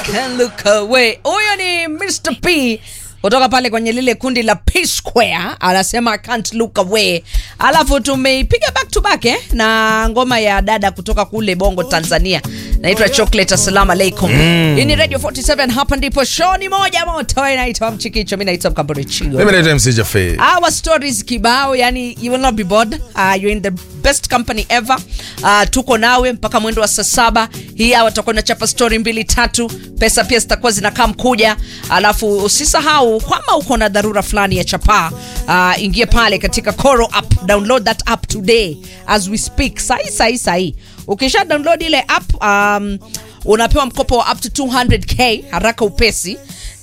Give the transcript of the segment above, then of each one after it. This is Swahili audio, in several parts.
can look away. Huyo ni Mr. P kutoka pale kwenye lile kundi la P Square, anasema I can't look away. Alafu tumeipiga back to back eh, na ngoma ya dada kutoka kule Bongo Tanzania, naitwa Chocolate. Assalamu alaikum. Hii ni Radio 47, hapa ndipo show ni moja moto, inaitwa Mchikicho. Mimi naitwa Mkambore Chigo. Mimi naitwa MC Jaffe. Our stories kibao, yani you will not be bored. Uh, you're in the best company ever. Uh, tuko nawe mpaka mwendo wa saa saba. Hii hawa tutakuwa na chapa story mbili tatu, pesa pia zitakuwa zinakaa mkuja. Alafu usisahau kama uko na dharura fulani ya chapa, uh, ingia pale katika Koro app, download that app today as we speak. Sahi sahi sahi. Ukisha download ile app um, unapewa mkopo wa up to 200k haraka upesi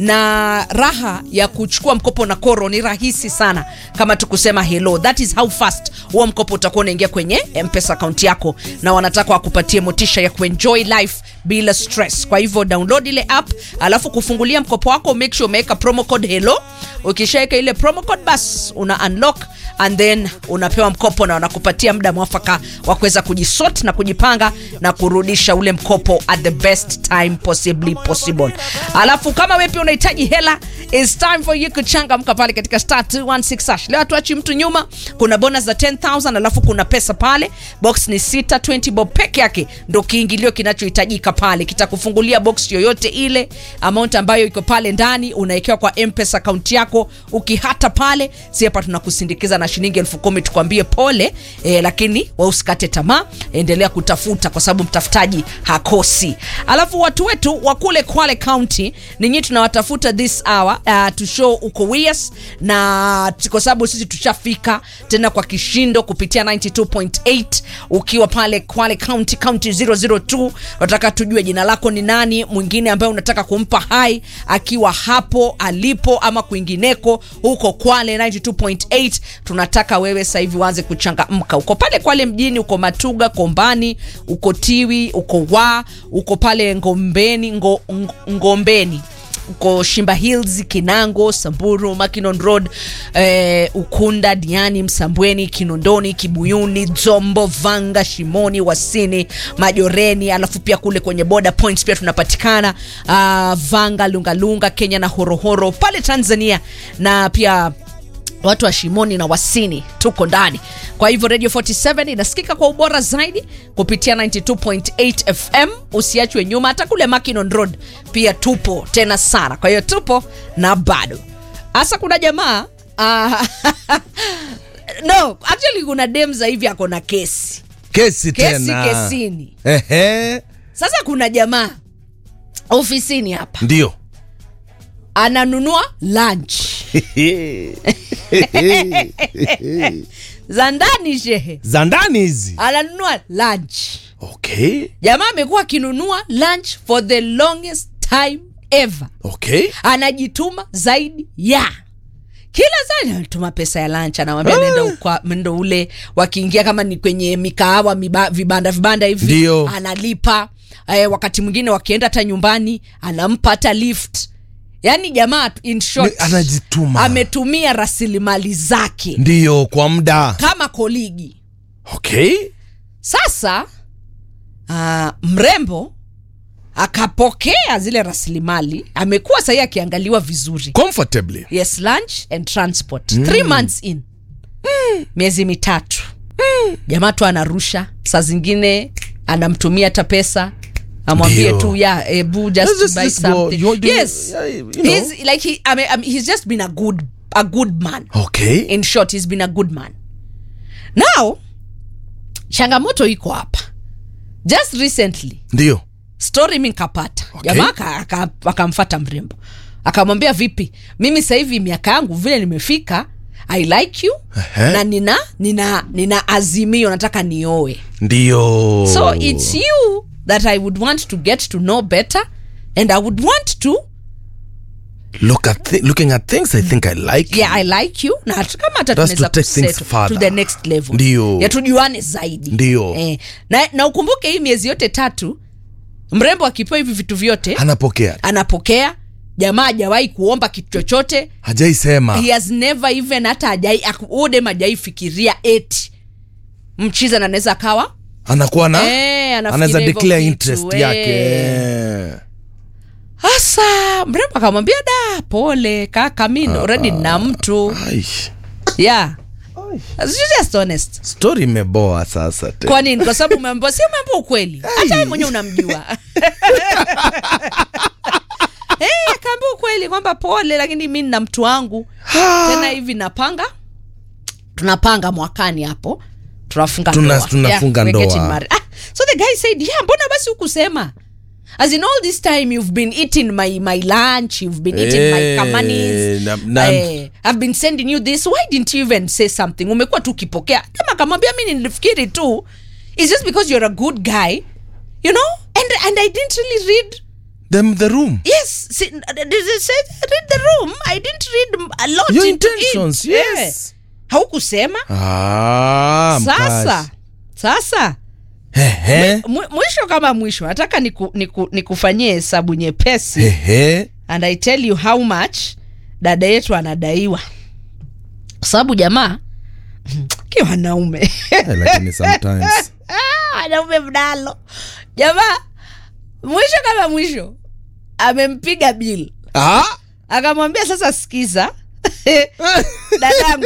na raha ya kuchukua mkopo na Koro ni rahisi sana, kama tukusema hello. That is how fast huo mkopo utakuwa unaingia kwenye M-Pesa account yako, na wanataka wakupatie motisha ya kuenjoy life bila stress. Kwa hivyo download ile app, alafu kufungulia mkopo wako, make sure umeweka promo code hello. Ukishaweka ile promo code, bas una unlock and then unapewa mkopo na wanakupatia muda mwafaka wa kuweza kujisort na kujipanga na kurudisha ule mkopo at the best time possibly possible. Alafu kama wewe pia unahitaji hela, it's time for you kuchangamka pale katika star 216 hash. Leo hatuachi mtu nyuma, kuna bonus za 10000 alafu kuna pesa pale. Box ni sita, 20 bob peke yake ndo kiingilio kinachohitajika pale. Kitakufungulia box yoyote ile, amount ambayo iko pale ndani unawekewa kwa M-Pesa account yako. Ukihata pale, si hapa tunakusindikiza na shilingi elfu kumi tukwambie pole eh, lakini wewe usikate tamaa, endelea kutafuta kwa sababu mtafutaji hakosi. Alafu watu wetu wa kule Kwale County ninyi tunawatafuta this hour uh, to show uko wias na kwa sababu sisi tushafika tena kwa kishindo kupitia 92.8 ukiwa pale Kwale County County 002 unataka tujue jina lako ni nani, mwingine ambaye unataka kumpa hai akiwa hapo alipo ama kwingineko huko Kwale 92.8 tunataka wewe sasa hivi uanze kuchangamka. Uko pale Kwale mjini, uko Matuga, Kombani, uko Tiwi, uko Wa, uko pale Ngombeni, ngo, ngo, Ngombeni uko Shimba Hills, Kinango, Samburu, Makinon Road, eh, Ukunda, Diani, Msambweni, Kinondoni, Kibuyuni, Dzombo, Vanga, Shimoni, Wasini, Majoreni, alafu pia kule kwenye border points pia tunapatikana uh, Vanga, Lungalunga, Kenya na Horohoro pale Tanzania na pia watu wa Shimoni na Wasini tuko ndani. Kwa hivyo Radio 47 inasikika kwa ubora zaidi kupitia 92.8 FM. Usiachwe nyuma, hata kule Makinon Road pia tupo tena sana. Kwa hiyo tupo na bado hasa kuna jamaa uh, no actually kuna dem za hivi ako na kesi Kesi kesi tena. kesini. Ehe. Sasa kuna jamaa ofisini hapa Ndio. ananunua lunch za ndani shehe, Za ndani hizi. ananunua lunch. Okay. Jamaa amekuwa akinunua lunch for the longest time ever, Okay. anajituma zaidi ya kila saa anatuma pesa ya lunch, anamwambia nenda ukwa- ndo ule, wakiingia kama ni kwenye mikahawa miba, vibanda vibanda hivi Ndio. analipa. Eh, wakati mwingine wakienda hata nyumbani anampa hata lift. Yani jamaa in short, Ni- anajituma. ametumia rasilimali zake Ndio kwa muda. kama koligi. Okay. Sasa uh, mrembo akapokea zile rasilimali, amekuwa sahii akiangaliwa vizuri. Comfortably. Yes, lunch and transport three months in miezi mitatu jamaa tu anarusha, saa zingine anamtumia hata pesa amwambie Ndio. tu ya ebu just, Let's just- buy just go. something You- do you- yes yeah, you know. he's like he, I mean, I mean, he's just been a good a good man Okay. in short he's been a good man now changamoto iko hapa just recently Ndio. story mi nkapata Okay. jamaa aka- aka- akamfata mrembo akamwambia vipi mimi sasa hivi miaka yangu vile nimefika i like you Ehe. na nina nina nina azimio nataka nioe Ndio. so it's you that i would want to get to know better and i would want to Look at thi- looking at things I think I like. yeah i like you na hata kama hata That's tunaweza to take things kusettle further. to the next level Ndio. ya tujuane zaidi Ndio. eh, na, na ukumbuke hii miezi yote tatu mrembo akipewa hivi vitu vyote Anapokea. anapokea jamaa hajawahi kuomba kitu chochote Hajaisema. he has never even hata hajai udem hajai fikiria eti mchiza na anaweza akawa Anakuwa na Eh, anafikiria anaweza hivyo declare vitu, interest eh. yake. ah, mrembo akamwambia da pole kaka mi already nina mtu Ai. yeah She's just honest story imeboa sasa te. kwa nini kwa sababu umeambiwa si umeambiwa ukweli hata wewe mwenyewe unamjua Eh, akaambia ukweli kwamba pole lakini mi nina mtu wangu tena hivi napanga tunapanga mwakani hapo tunafunga Tuna- ndoa. tunafunga we're ndoa. getting married. Ah, so the guy said yeah mbona basi hukusema as in all this time you've been eating my, my lunch you've been eating my Eh, kamanis na- na- eh, i've been sending you this why didn't you even say something umekuwa tu ukipokea kama akamwambia mi nilifikiri tu it's just because you're a good guy you know and, and i didn't really read the, the room yes see, did it say read the room i didn't read a lot Your into intentions, it. yes. Yeah. haukusema ah, sasa mkazi. sasa Hehe. mwi- mwisho kama mwisho nataka niku, niku, nikufanyie hesabu nyepesi Hehe. and i tell you how much dada yetu anadaiwa kwa sababu jamaa ki wanaume Eh, lakini sometimes Ah, wanaume mnalo jamaa mwisho kama mwisho amempiga bill ah? akamwambia sasa sikiza dadangu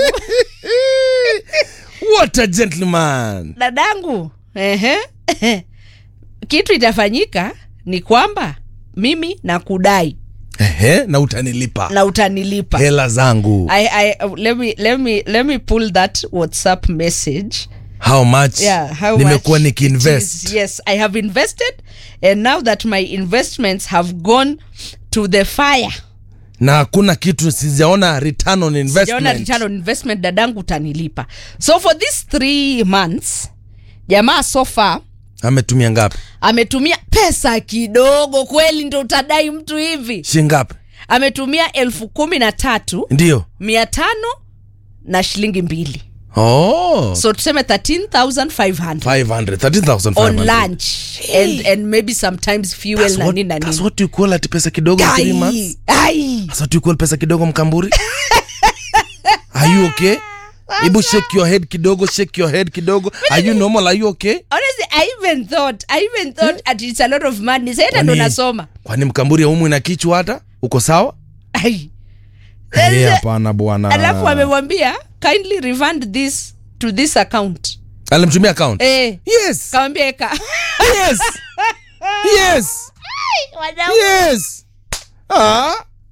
what a gentleman dadangu ehe, kitu itafanyika ni kwamba mimi nakudai Ehe, na utanilipa na utanilipa hela zangu I, I, let me let me let me pull that whatsapp message how much yeah how nimekuwa much nikiinvest it is. yes i have invested and now that my investments have gone to the fire na hakuna kitu sijaona return on sijaona investment return on investment dadangu utanilipa so for these three months jamaa so far ametumia ngapi ametumia pesa kidogo kweli ndo utadai mtu hivi shingapi ametumia elfu kumi na tatu ndio mia tano na shilingi mbili oh. so tuseme 13500 500 13500 on lunch and, and maybe sometimes fuel That's na what, nini na that's nini what you call ati pesa kidogo in three months Ai, ai. that's what you call pesa kidogo mkamburi are you okay hebu shake your head kidogo shake your head kidogo are you normal are you okay honestly i even thought i even thought that it's a lot of money saita ndo Kwani- nasoma kwani mkamburi aumwi na kichwa hata uko sawa ai Eh, hapana bwana alafu amemwambia kindly refund this to this account alimtumia account eh yes kawambia eka yes yes yes ah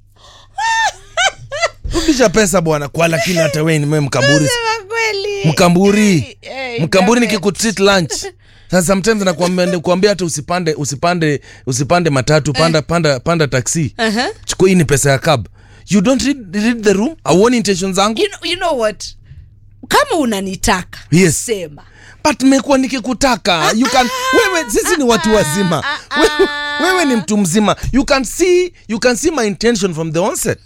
rudisha pesa bwana kwa lakini hata wewe ni wewe mkamburi Sema kweli mkamburi Eh, mkamburi damn it. nikikutreat lunch sasa sometimes nakuambia kuambia hata usipande usipande usipande matatu panda panda panda taxi Aha. chukua hii ni pesa ya cab you don't read, read the room auoni intention zangu you know, you know what kama unanitaka Yes. sema but mekuwa nikikutaka you can wewe sisi ni watu wazima wewe, wewe ni mtu mzima you can see you can see my intention from the onset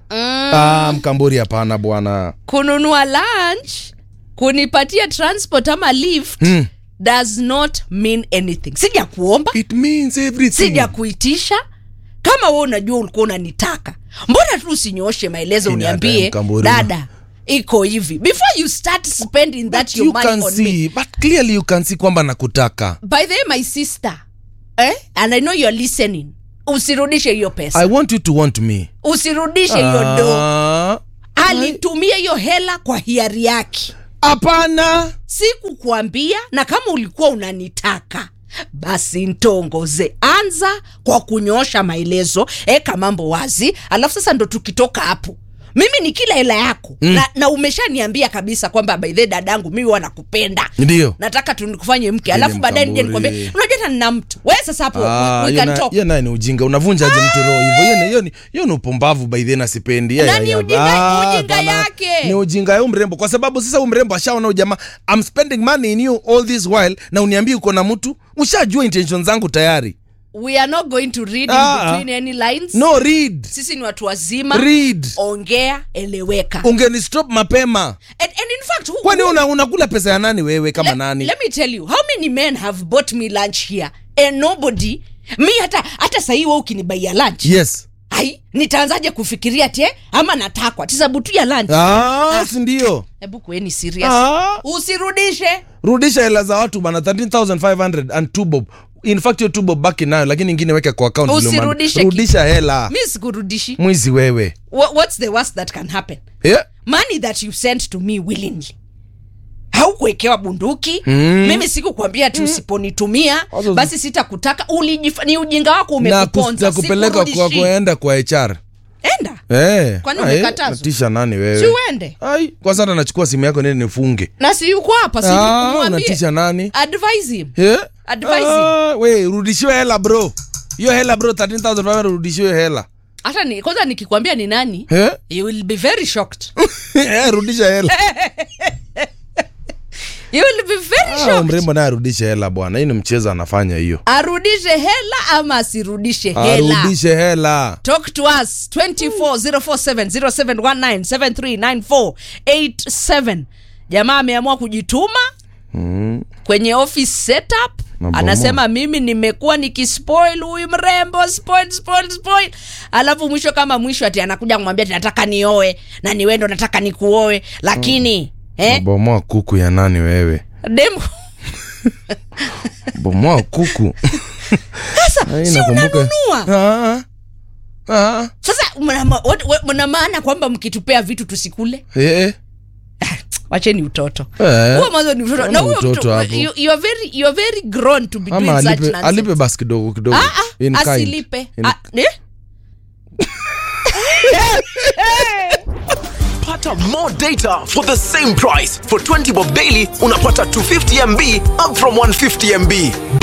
ah, mkamburi hapana bwana kununua lunch kunipatia transport ama lift Hmm. does not mean anything sija kuomba it means everything sija kuitisha kama we unajua ulikuwa unanitaka mbona tu usinyoshe maelezo Lakini hata uniambie Mkamburu- dada iko hivi before you start spending that But your you money can on me see but clearly you can see kwamba nakutaka by the way my sister eh? and i know you're listening usirudishe hiyo pesa i want you to want me usirudishe hiyo do Ah, alitumia hiyo hela kwa hiari yake hapana sikukwambia na kama ulikuwa unanitaka basi ntongoze anza kwa kunyoosha maelezo eka mambo wazi alafu sasa ndo tukitoka hapo mimi ni kila hela yako mm. na, na umeshaniambia kabisa kwamba baidhe dadangu mimi wanakupenda ndio nataka tunikufanye mke alafu Ile baadaye nije mkamburi. nikwambia unajua hata nina mtu we sasa hapo Ah, we hiyo can na- talk hiyo naye ni ujinga unavunjaje mtu roho hivyo Hiyo ni- hiyo ni- hiyo ni upumbavu baidhe na sipendi Ya, Na ya, ni ya. ujinga- Ah, ujinga hapana. yake. ni ujinga ya mrembo kwa sababu sasa huyu mrembo ashaona huyu jamaa I'm spending money in you all this while na uniambie uko na mtu ushajua intention zangu tayari we are not going to read in Ah. between any lines no read sisi ni watu wazima read ongea eleweka ungeni stop mapema and, and in fact who, kwani who- una, unakula pesa ya nani wewe kama let, nani let me tell you how many men have bought me lunch here and nobody mi hata hata sahii we ukinibaia lunch yes ai nitaanzaje kufikiria te ama natakwa tisabu tu ya lunch ah, sindio hebu kueni serious ah. usirudishe rudisha hela za watu bana 13500 and two bob in fact hiyo tubo baki nayo lakini ingine weke kwa account vile umeandika. Usirudishe rudisha hela mi sikurudishi mwizi wewe Wha- what's the worst that can happen yeah. money that you sent to me willingly haukuwekewa bunduki Mm. mimi sikukwambia ati usiponitumia Wazo- basi sitakutaka Ulijif- ni ujinga wako na, kus, umekuponza na kupeleka kwa Sikurudishi. kuenda kwa HR enda eh. Kwani Ah, umekatazwa? eh, natisha nani si wewe uende ai kwa sasa nachukua simu yako nini nifunge na si yuko hapa si ah, mwambie. unatisha nani advise him yeah? Advise ah, we rudishiwe hela bro hiyo hela bro 13500 rudishiwe hela hata ni, kwanza nikikwambia ni nani eh? you will be very shocked Eh, rudisha hela you will be very ah, shocked mrembo naye arudishe hela bwana hii ni mchezo anafanya hiyo arudishe hela ama asirudishe hela arudishe hela talk to us 240470719739487 jamaa ameamua kujituma mm. kwenye office setup Mambo anasema mimi nimekuwa nikispoil huyu mrembo spoil spoil spoil alafu mwisho kama mwisho ati anakuja kumwambia ati nataka nioe na ni wewe ndo nataka nikuoe lakini eh, bomoa kuku ya nani wewe dem bomoa kuku sasa Ai, si nakumbuka. unanunua Ah, ah, sasa mna ma- what- what- mna maana kwamba mkitupea vitu tusikule eh, wacheni utoto eh. huo mwanzo ni utoto Kama na huyo utoto mtu hapo. you, you are very you are very grown to be ama doing such alipe, nonsense alipe basi kidogo kidogo ah ah In kind. asilipe In- ah, eh? Pata more data for the same price. For 20 bob daily, unapata 250 MB up from 150 MB.